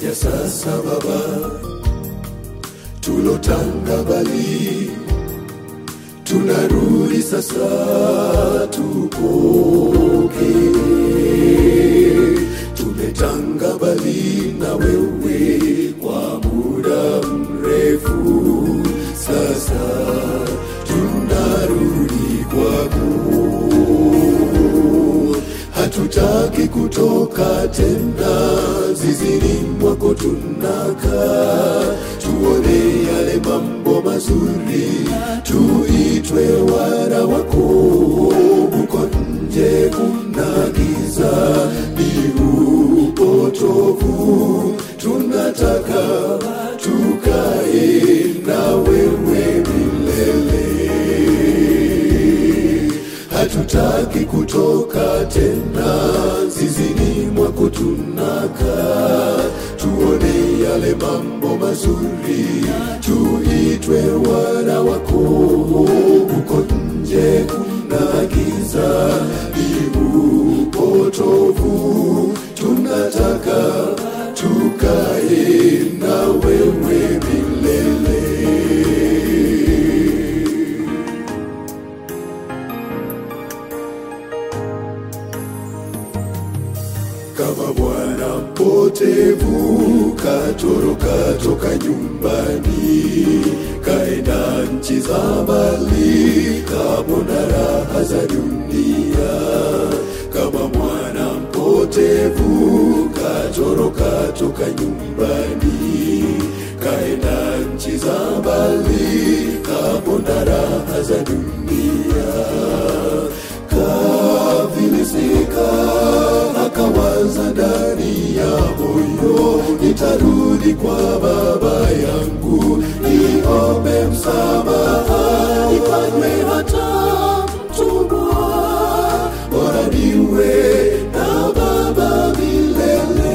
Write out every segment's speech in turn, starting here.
twaja sasa Baba, tulotanga mbali, tunarudi sasa, tupokee. Tumetanga mbali na wewe kwa muda mrefu, sasa tunarudi kwako hatutaki kutoka tena zizini mwako tunakaa tuone yale mambo mazuri tuitwe wana wako huko nje kuna giza ni upotovu tunataka tukae na wewe milele hatutaki kutoka tena zizini mwako tunakaa tuone yale mambo mazuri tuitwe wana wako huko nje kuna giza ni upotovu tunataka tukae na wewe milele kama mwana mpotevu katoroka toka nyumbani kaenda nchi za mbali kapona raha za dunia kama mwana mpotevu katoroka toka nyumbani kaenda nchi za mbali kapona raha za dunia kafilisika akawaza ndani ya moyo nitarudi kwa baba yangu niombe msamaha nifanywe hata mtumwa bora niwe na baba milele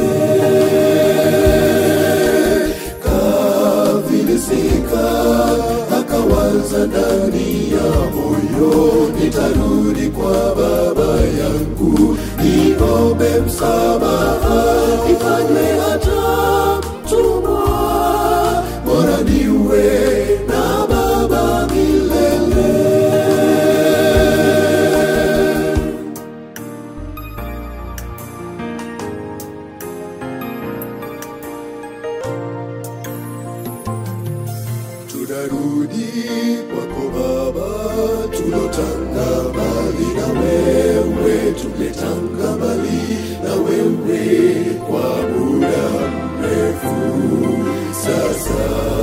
kafilisika akawaza ndani ya moyo nitarudi kwa baba yangu niombe msamaha ifanywe hata mtumwa bora niwe na baba milele tunarudi kwako Baba, tulotanga mbali na wewe, tumetanga mbali na wewe kwa muda mrefu. Sasa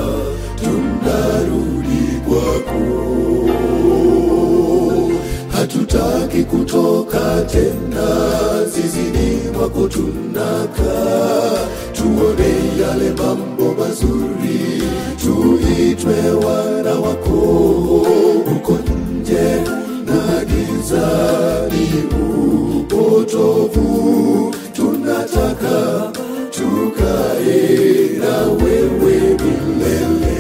tunarudi kwako, hatutaki kutoka tena zizini mwako tunakaa, tuone yale mambo mazuri, tuitwe wana wako huko nje na giza ni upotovu, tunataka tukae na wewe milele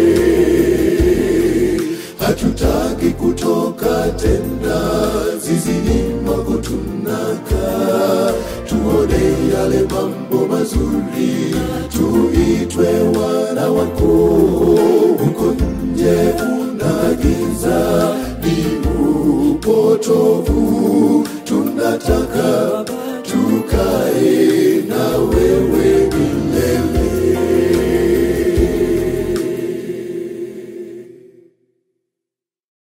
hatutaki kutoka tena zizini mwako tunakaa tuone yale mambo mazuri tuitwe wana wako